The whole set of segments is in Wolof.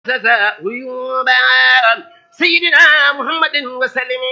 عيوبا سيدنا محمد وسلم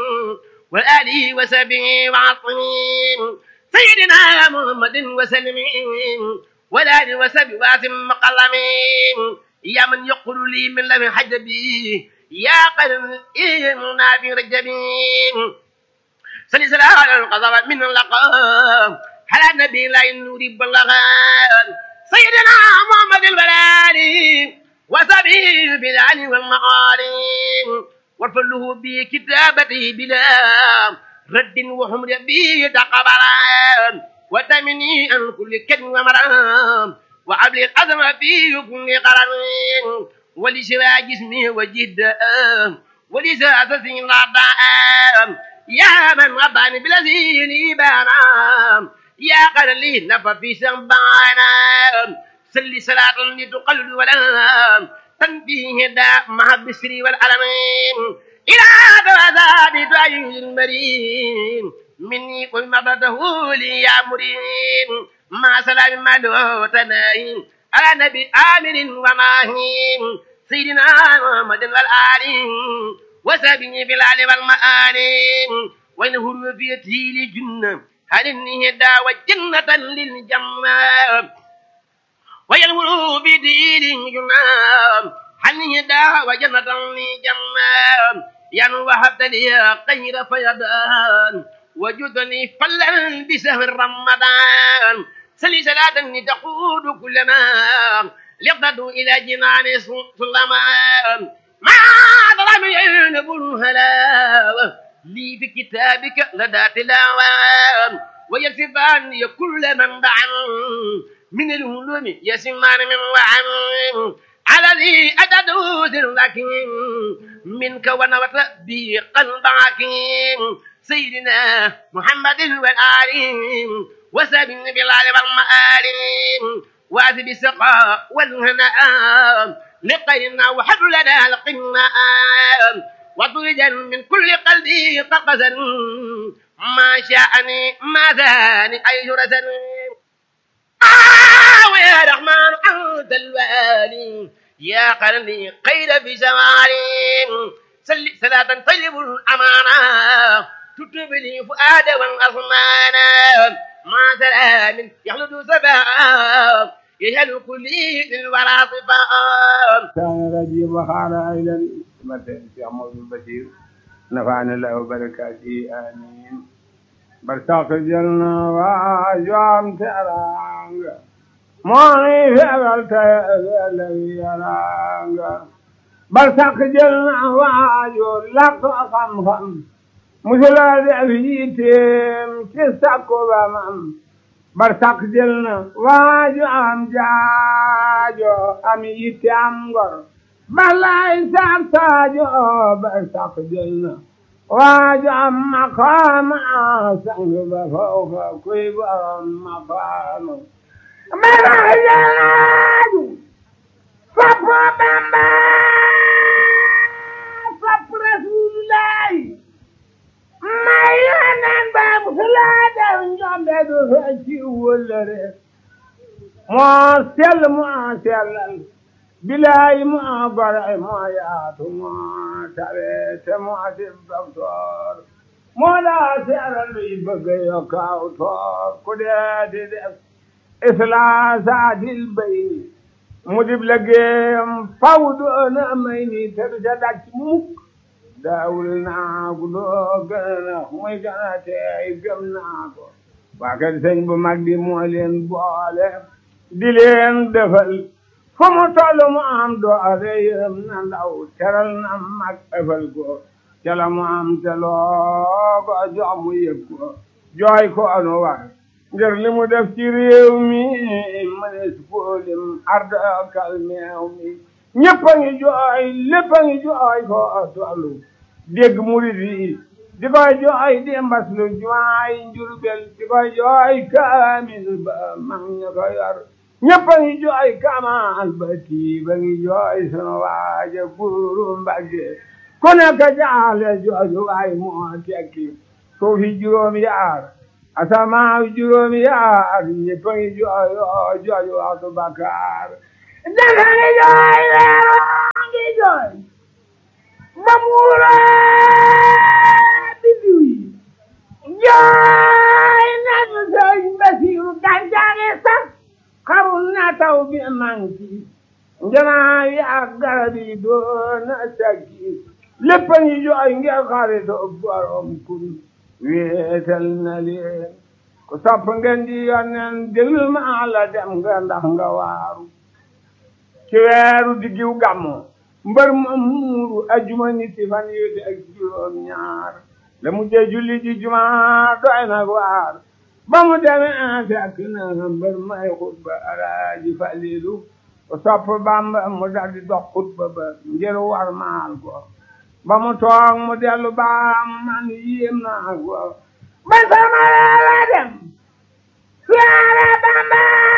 وآله وسبه وعصمه سيدنا محمد وسلم والآل وسبه واسم مقلمين يا من يقول لي من لم حجبي يا قلب إيمنا في رجبين سلي سلام على القضاء من اللقاء على النبي لا ينوري بلغان سيدنا محمد البلالي وسبيل بالعلي والمعالي وارفله بكتابته بلا رد وحمر به تقبلا وتمني عن كل كلمة ومرام وعبل الأزم في كل قرن ولشراء جسمي وجد ولساس سين يا من رباني بالذي لي بانا يا قرلي نفى في سنبانا سلي صلاة لتقلد ولا تنفيه دا مع البسر والعلمين إلى ذات تعيش المريم مني قل مبته لي يا مريم مع سلام ما له تناهي على نبي آمن وماهين سيدنا محمد والآل وسبني بالعلي والمآل وإنه في تيل جنة هل النهدى وجنة للجنة ويلمر بدين جنة هل النهدى وجنة للجنة ين وهبت لي خير فيدان وجدني فلا بسهر رمضان سلي صلاة تقود كل ما لقد إلى جنان سلمان ما ظلم ينب الهلاوة لي في كتابك لدى تلاوة ويصفان كل من بعن من الهلوم يسمان من وعن الذي أتدوز لكن منك ونوت بي قلبك سيدنا محمد والآل وسبن بالعلي والمآل وأذب السقاء والهناء لقينا وحب لنا القماء وطرجا من كل قلبي قفزا ما شاءني ما ذاني أي جرسا آه يا رحمن أنت الوالي يا قرني قيل في زماني سل صلاة طيب الأمانة تكتب لي فؤاد والأصمان مع سلام يخلد سبا يجعل كلي للورى صفا كان رجيم وخان أيضا مثل في عمر البشير نفعنا الله بركاته آمين برتاق جلنا واجوام ترانغ موني في أبلت الذي يرانغ برتاق جلنا واجو لك خم خم musulaa de afiitem ci sakko ba mam bar sak jël na waaju am jaajo am yitte am ngor balay sak saajo bar sak jël na waaju am maqaama sang ba fawfa kuy borom maqaama balay jaaju sappo bamba sapp rasulullahi may yonen ba musulaa def njombe du fecci wëllëre moo sell moo sellal bilaay moo gore moo yaatu moo tabe te moo dib doktoor moo daa seeral luy bëgg yokkaaw toor ku dee di def islaasaatil bayni mu dib liggéeyam faw doona may ni te du ca daj mukk daawul naa ko doo gën a muy gën a tey gëm naa ko waa kër sëñ bu mag bi moo leen boole di leen defal fu mu toll mu am doole yëm na ndaw teral na mag ëfal ko ca la mu am te loo ko jox mu yëg ko jooy ko anu war ngir li mu def ci réew mi mënees ko lim arda kal meew mi ñëpp a ngi jooy lépp a ngi jooy ko tollu dégg murid yi di koy jooy di mbas lu jumaay njurbel di koy jooy kaamil ba mag ña ko yor ñëpp a ngi jooy kamal ba tii ba ngi jooy sunu waaja buuru mbagge ku nekk jaale jooju waay moo tekki suufi juróom yaar asamaaw juróom yaar ñëpp a ngi jooy jooju waxtu bakkaar dafa ngi jooy weeroo ngi jooy ba muura bidiw yi jooy nañu sëñ Basiru gàncax sax xarul na taw bi manki njanaa yi ak garab yi doona saggi lépp a ngi jooy ngir xaritoo borom kun wéetal na leen ku sopp ngeen di yonneen déglu ma la dem nga ndax nga waaru ci weeru diggiw gàmmu mbër ma muuru ajuma niti fan yu di ak juróom ñaar la mu jee julli ji juma doy nag waar ba mu demee fekk na mbër may xutba alaaji falilu ku sopp bamba mu daldi dox xutba ba ngir war maal ko ba mu toog mu dellu baam man yéem naa ko ba sama la dem siyaare bamba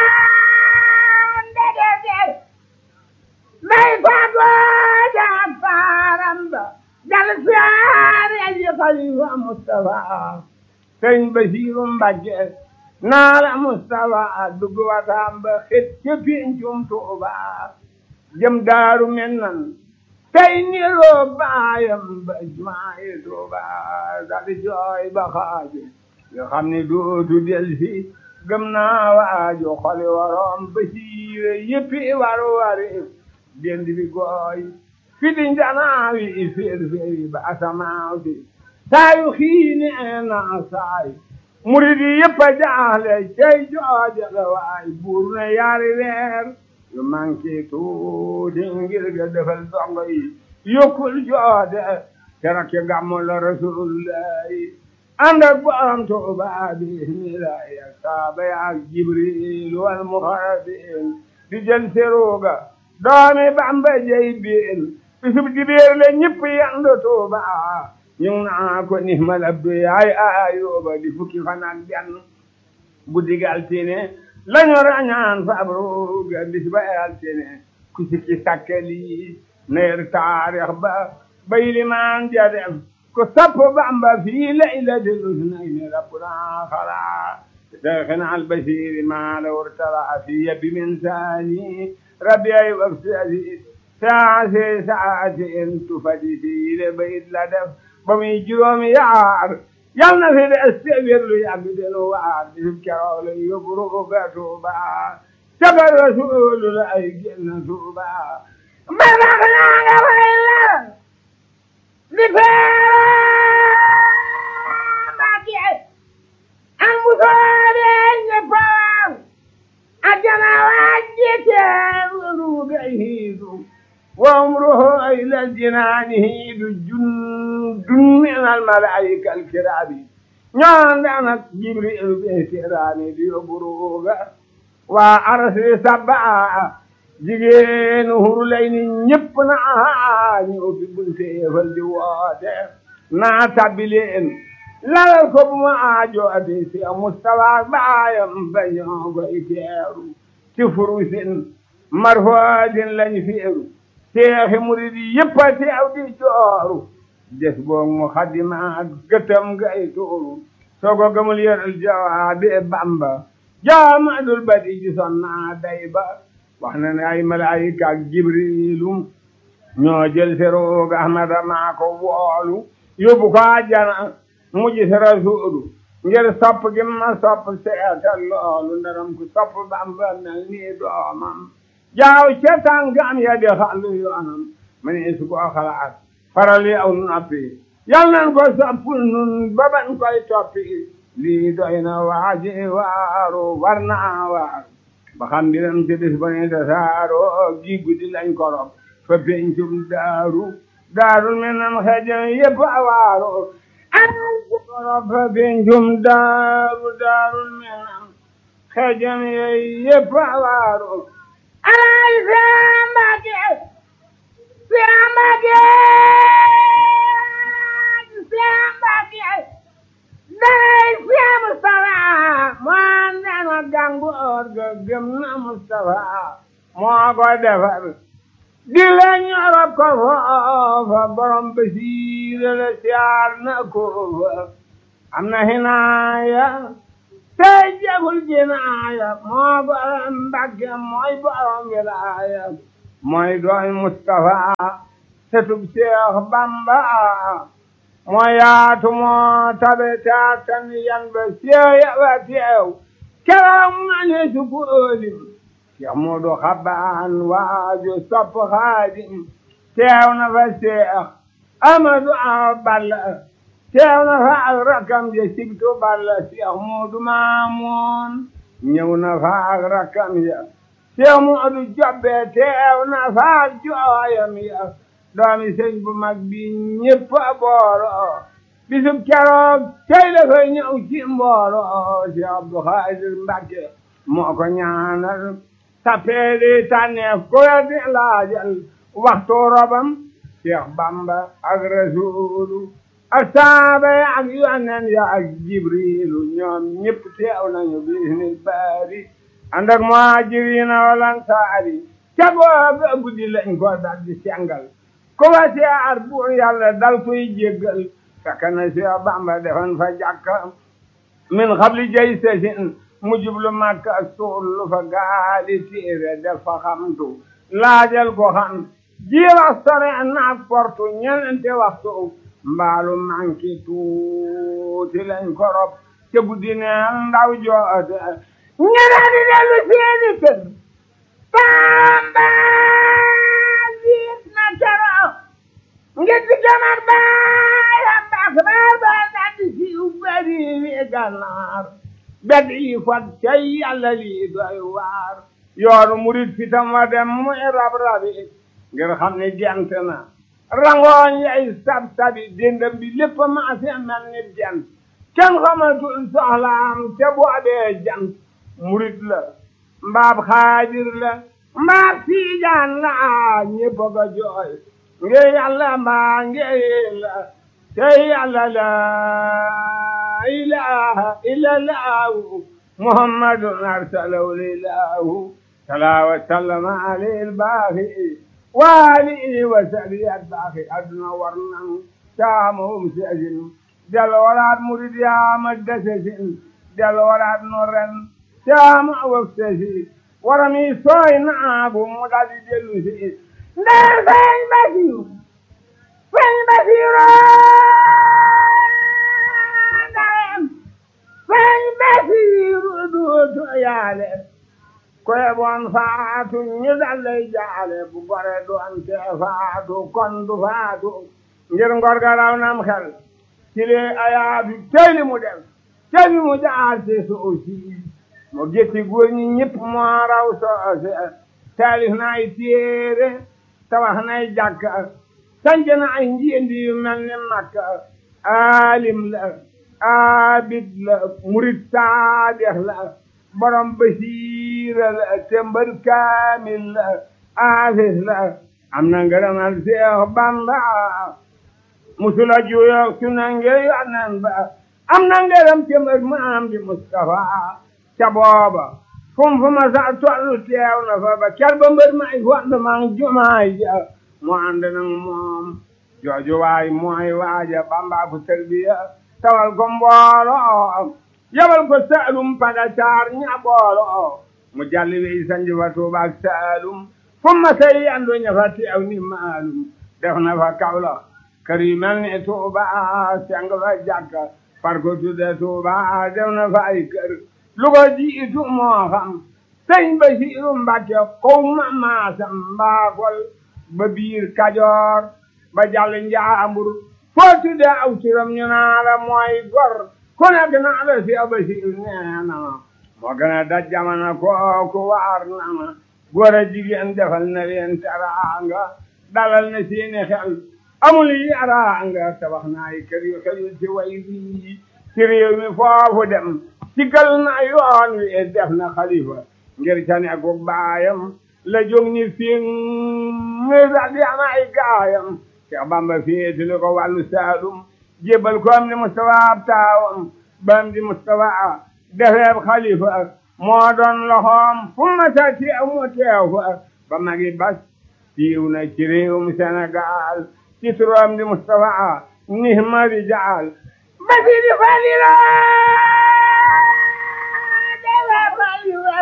ndege del may fagoo jaag faaram ba dal siyaare ji xalifa Mustafa sëñ Basiiru Mbàkke naa la Mustafa dugg wataam ba xet ca pincum Tuuba jëm daaru men nan tey niroo baayam ba jumaay Tuuba dal jooy ba xaaju yoo xam ne dootu del si gëm naa waaju xoli waroom Basiire yëppi waru wari dend bi gooy fi di njanaawi féer féeri ba asamaaw si saayu xiini na saay murid yi yëpp a jaaxle cey jooja la waay buur na yaari weer yu manqué tuuti ngir ga defal dongo yi yokkul joode keroog ci gàmmu la rasulullahi ànd ak borom Tuuba bismillahi ak saaba ak jibril wal muxarabin di jël seruga doomi Bamba jey biin bisub dibéer la ñëpp yandu Tuuba ñu ngi naa ko nihmal abdu yaay ayuba di fukki fan ak benn guddi gi altine lañu rañaan fabruga bis ba altine ku sikki sakkali neer taarix ba bay limaan ja def ku sapp Bamba fii laylatil usnayni rabbuna xala شيخنا البشير ما لو ارتضى في يد من ثاني ربي وفسدي ساعة ساعة تفدي في لبيت لدف بمي جروم يعار يلنا في الاستغفر له يعبد الوعد يذكر له يبرق توبا شكر رسول الله جنة توبا ما بغنا غير لفاق المصابين يفاق أجنا وجهك وربعه وعمره إلى الجنان هيد جند من الملائكة الكرام ñaandanak jibril be terani di buruga wa arsi sabba jigéen hurlay ni ñëpp na ñu fi bunte fal di woote naa tabbileen lalal ko bu ma aajo ati si mustawa baayam bañoo koy teeru ci furusin marfoodin lañ feeru seexi murid yëpp a teew di jooru des boog mu xadimaat gëtam gay tuuru soo ko gëmul yëral jawaabi bamba jaamadul badi ji sonna day ba wax na ne ay malaayika ak jibrilu ñoo jël seroog ahmada maa ko woolu yóbbu ko àjjana mu gis rasuulu ngir sopp gi ma sopp seetal loolu ndaram ku sopp bamba mel nii doomam jaaw ca tànkam ya di xàllu yoonam ma ne su ko xalaat faral yi aw noppi yal nan ko sopp nun ba ban koy toppi lii doy na waaji waaru war naa waaru ba xam mbiram ci bis ba ne tasaaro gi guddi lañ korop fa pencum daaru daarul mi nam xeejam yëpp a waaru korop fa pencum daaru daarul mi nam xeejam yëpp a waaru alay sambake sambake sambake day siya Mustafa moo andana gàngoor ga gëm na Mustafa moo ko defar di la ñorob ko foofa borom basiira la siyaar na ko fa am na hinaaya tey jegul jinaaya moo borom Mbàkke mooy borom wilaaya mooy dooy Mustafa setub Seex Bamba moo yaatu moo tabe taatan yan ba seew yaba teew keroog ma ne su ko ëlim Seex Moodu Xabaan waaju sopp Xaadim teew na fa Seex Amadu Awa Balla teew na fa ak rakkam ja Sibtu Balla Seex Moodu Maamoon ñëw na fa ak rakkam ya Seex Moodu Jobbe teew na fa ak jooyam ya doomi sëñ bu mag bi ñëpp a booloo bisub keroog tey la fay ñëw ci mbooloo Seex Abdu Xaadir Mbàkke moo ko ñaanal tappeeli tànneef ku la di laajal waxtu robam Seex Bamba ak Rasuulu ak saaba ya ak yonen ya ak Jibriilu ñoom ñëpp teew nañu bisnil baari ànd ak muhaajiriina wal ansaari ca booba guddi lañ ko dal di sengal ku ba siyaar buur yàlla dal koy jéggal fekk na Seex Bamba defoon fa jàkka min xabli jay sesin mu jublu Makka suul lu fa gaali téere def fa xamtu laajal ko xam ji wax sore naak portu ñenente waxtu mbaalu manki tuuti lañ ko rob te guddi neel ndaw joote ñeneen di dellu seeni kër Bamba jiit na keroog ngir di jamar baayam baax baa baa daldi siiw bari wi gànnaar bedd yi fat cay yàlla lii doy waar yoonu murit fitam wa dem muy rab rabi ngir xam ni gent na rangooñ yay sab sabi dendam bi lépp maase mel ni jant kenn xamatul soxlaam te boobee jant murit la mbaab xaadir la mbaab siijaan la ñépp a ko jooy ngir yàlla mbaa ngir la te yàlla la ilaha illallahu muhammadun arsalahu lilahu salaa wa sallama alayhi albaaxi wa alihi wa sahbihi albaaxi adduna war nan caamahum seesin del waraat murid yaama desesin del waraat no ren caama waf sesi warami sooy naagu mu daldi dellu si ndee feeñ basiru feeñ basiru feeñ basiru duutu yaale koye bon faatu ñu dallay jaale bu gore doon te faatu kon du faatu ngir ngor ga raw nam xel ci lee ayaatu teyli mu def teyli mu jaar ci soosi mo getti góor ñi ñëpp moo raw soose taalif na ay téere tabax nay jàkka sanc na ay njiendi yu mel ni makka alim la abid la murid saadex la borom basiira la tembar kaamil la aafis la am na ngërëmal Seex Bamba musula juyoog su nange yonen ba am na ngërëm tembar maam di Mustafa ca booba fum fu ma sa tollu teew na fa ba ker ba mbër may fond mang jumaay ja mu ànd nag moom jooju waay mooy waaja Bamba fu tarbiya tawal ko mbooloo yabal ko saalum pada caar ña booloo mu jalli wey sanji fa tuubaak saalum fu ma say yandu ña fa teew ni maalum def na fa kawla kër yu mel ni tuuba seng fa jàkka far ko tudde tuuba def na fa ay kër lu ko jiitu moo xam sëñ Basiiru Mbàkke kow ma maasam mbaakol ba biir kajoor ba jàll njaambur foo tudde aw turam ñu naa la mooy gor ku nekk naa la si Basiiru nee na ma moo gën a daj jamono kooku waar na ma góor a jigéen defal na leen teraanga dalal na seeni xel amul yaraanga tabax na ay kër yu xëyul ci way bii ci réew mi foofu dem sigal na yoon wi def na xalifa ngir ca nekku baayam la jóg ni fi mi daldi am ay gaayam Cheikh Bamba féetali ko wàllu Saalum jébbal ko am di Mustafa ab taawam bam di Mustafa defeeb xalifa moo doon loxoom fu ma sa teew mu teew fa ba magi bas siiw na ci réewum Sénégal ci turam di Mustafa nihma rijaal basi di falila saaliwe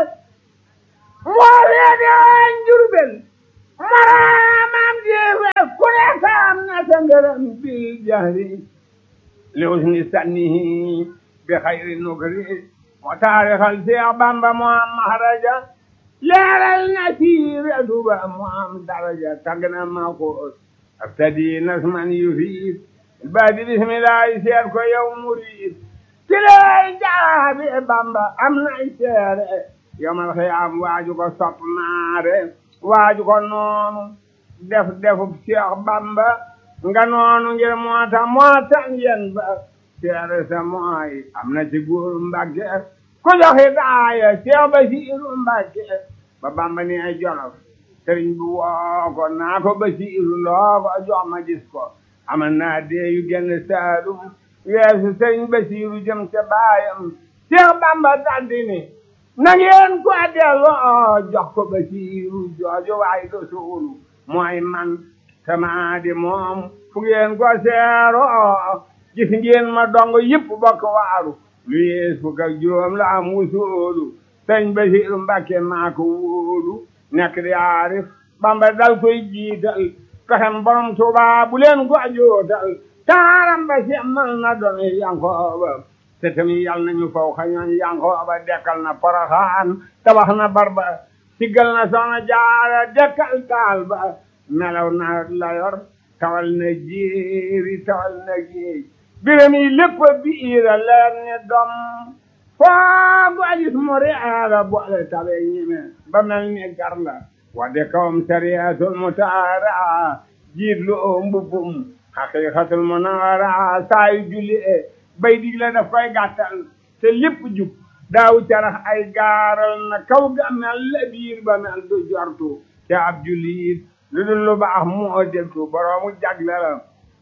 moo reede woon Jurbel maraamam jeewe ku ne saam na sa ngërëm bil jahri li husni sannihi bi xayri nukri moo taarixal Seex Bamba moo am maharaja leeral na siire duba moo am daraja tagg na ma ko abtadi nasman yufiid baadi bismillahi seet ko yow murid ci lay jaabi Bamba am nay seere yomal xiyaam waaju ko sopp maare waaju ko noonu def defub Seex Bamba nga noonu ngir moo tax moo tax ngeen ba seere sa mooy am na ci góor Mbàkke ku joxe daaya Seex Basiiru Mbàkke ba Bamba ni ay Jolof sëriñ bi woo ko naa ko Basiiru loo ko jox ma gis ko amal naa dee yu genn Saalum weesu sëriñ Basiiru jëm ca baayam Seex Bamba daldi ni na ngeen ko delloo jox ko Basiiru jooju waay do suulu mooy man sama di moom fu ngeen ko seeroo gis ngeen ma dong yëpp bokk waaru lu yees fukk ak juróom la am wusoolu sëñ Basiiru Mbàkke maa ko wóolu nekk di aarif Bamba dal koy jiital pexem borom Tuuba bu leen ko jootal taaram ba semmal na doon Yankooba te tamit yal nañu faw xañoon Yankooba dekkal na Poroxaan tabax na barba siggal na Soxna Jaara dekkal taal ba melaw na layor tawal na jéeri tawal na géej biram yi lépp biira leer ni dom foo ko gis mu reera boole tabe ñime ba mel ni gar la wadde kawam sariyatul mutaara jiit lu oo mbubbum haqiqatul munawara saayu julli e bay digle daf koy gàttal te lépp jub daaw carax ay gaaral na kaw ga mel la biir ba mel du jortu te ab jullit lu dul lu baax moo dégtu boroomu jagle la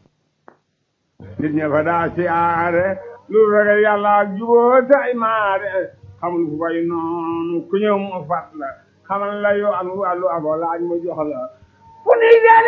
nit ña fa daa siyaare lu ragal yàlla ak juboo tay maare xamul fu koy noonu ku ñëw mu fat la xamal la yoo am wàllu ako laaj mu jox la fu ni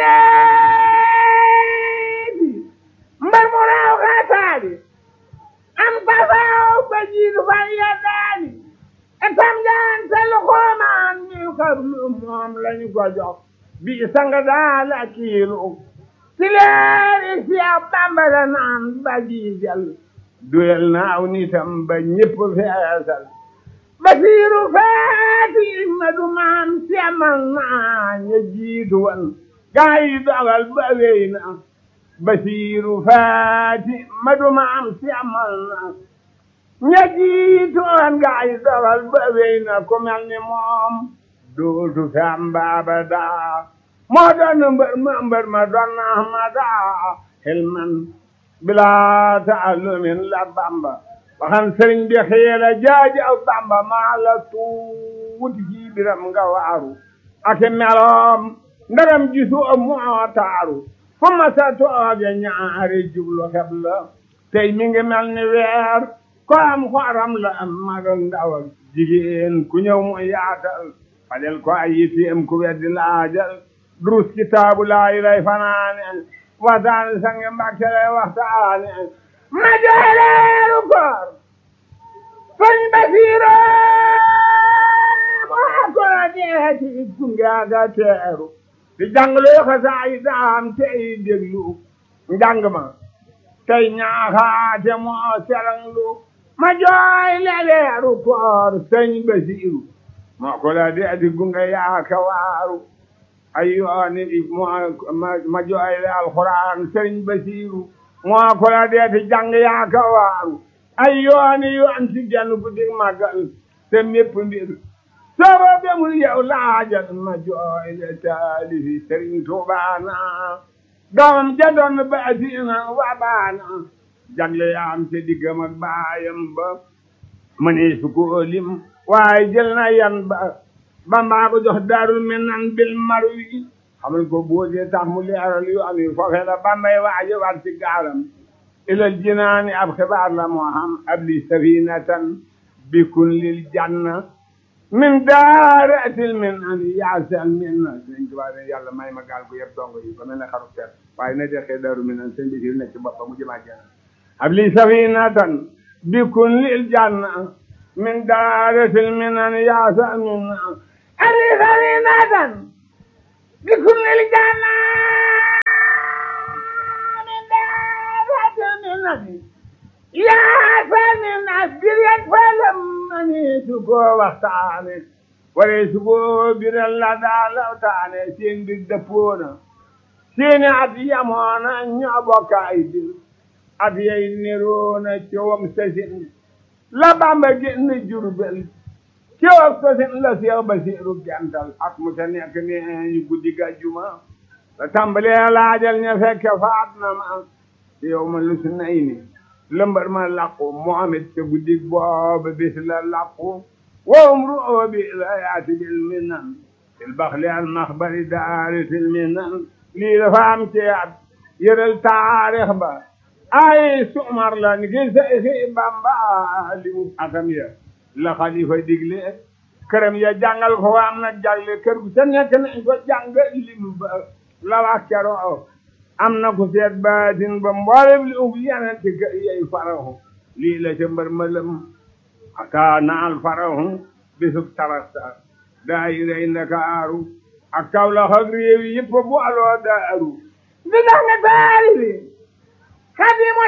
jaleeti mbar mu raaw xaataali am pasaaw ba jiitu fa yeddaali etam jaan te lu xoomaan mi xablu moom lañu ko jox bi sanga daal a kiilu ci leeri Seex Bamba la naan ba jiijal duyal na aw nitam ba ñépp feesal Basiiru faati ma du maam semal naa ña jiitu wan gaa yi dogal ba wey na Basiiru faati ma du maam semal naa ña jiitu wan gaa yi dogal ba wey na ku mel ni moom dootu fi am baaba daa moo doon mbër ma mbër ma doon na ahmada xilman bilaa taallumin la bamba waxan sëriñ bi xiira jaaji aw bamba maa la tuuti ci biram nga waaru ake meloom ndaram gisu moo taaru fu ma sa tooge ñaari jublu xeb la tey mi ngi mel ni weer ko am xoram la am mag ak ndaw ak jigéen ku ñëw mu yaatal fajal ko ay yitteem ku weddi laajal durus kitaabu laayi lay fanaane waxtaane sange mbàkke lay waxtaane ma jooleeru koor sëñ Basiiro moo ko deeti gungaaga teeru di jànglu xasaay daam tey déglu njàng ma tey ñaaxaate moo seranglu ma jooy leeru koor sëñ Basiiru moo ko la deeti gunga yaaka waaru ay yooni moo ma jooy le alxuraan sëriñ Basiiru moo ko la deeti jàng yaaka waaru ay yooni yoon ci genn guddi màggal te mépp mbir sooba bemul yow laajal ma jooy le taalifi sëriñ Tuubaana doomam ja doon baasina wa baana jagle yaam te diggam ak baayam ba mënee su ko lim waaye jël na yan ba bambaa ko jox daarul minan bil marwi xamal ko boodee tax mu leeral yu am yi foofee la bambay waaje war ci gaalam ilal jinaani ab xibaar la moo xam ab li safinatan bikun lil janna min daaratil min an yaasal min na sëñ Tuubaa ne yàlla may ma gaal ko yëpp dongo yi ba mel ne xaru ter waaye na dexee daaru min an sëñ bi nekk ci boppam mu jëmaa janna ab li safinatan bikun lil janna من دارة المنن يا سامنا ألي سمينة بكل الجنة من دارة المنن يا سامنا بريد فلم أنيتكو وقتاني وليسكو برل لدى لو تاني سين بالدفونة سين أديامونا نيابوكا إدر أديا نيرونا شوام سسين la Bamba génn Jurbel ci wax ko seen la Seex Basiiru gental ak mu ca nekk ne ñu guddi gàjjuma la tàmbalee laajal ña fekke faat na ma ci yow ma lu si nay ni lëmbar ma làqu Muhammad ca guddi booba bis la làqu wowum ru'oo bi la yaati bil minan fil baxli al maxbari daari fil minan lii dafa am ci at yëral taarix ba ay sumar la ni ki si Bamba li mu atam ya la xalifa digle këram ya jàngal ko am na jàlle kër gu ca nekk nañ ko jàng lim ba la wax keroo am na ku seet baatin ba mboolem li ub yeneen ci kër yey farahu lii la ca mbër mëlëm aka naal farahu bisub tarasta daayirey Ndakaaru ak Kawlax ak réew yi yëpp bu aloo daaru di dax nga taari bi Xadimu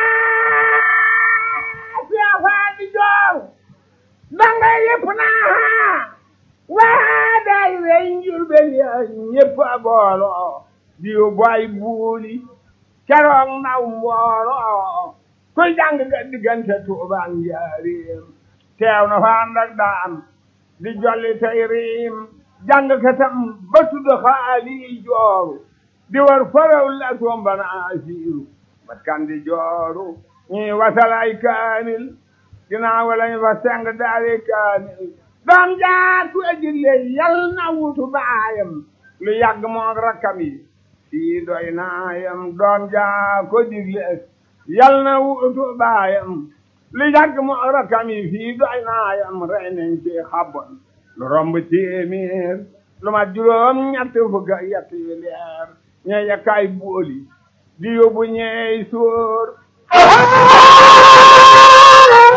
taa siyaafaa di joor danga yëpp naa waa daay wey Njurbel ya ñëpp a booloo di boy buuli keroog naw mbooloo kuy jàng nga diggante Tuuba ak Njaaréem teew na fa ànd ak daam di jolli tey riim jàng katam ba tudd xaali jooru di war faraw la tombana asiiru bat kan di jooru ñii wasalay kaamil ginnaaw lañ fa seng daari kaamil doom jaar ku ejille yal na wutu baayam lu yàgg moog rakkam yi fii doy naayam doom jaar ko digle yal na wutu baayam lu yàgg moog rakkam yi fii doy naayam rey nañ ci xabon lu romb téeméer lu ma juróom ñett fukk ak yett yu leer ñe yakkaay booli di yóbbu ñeey sóor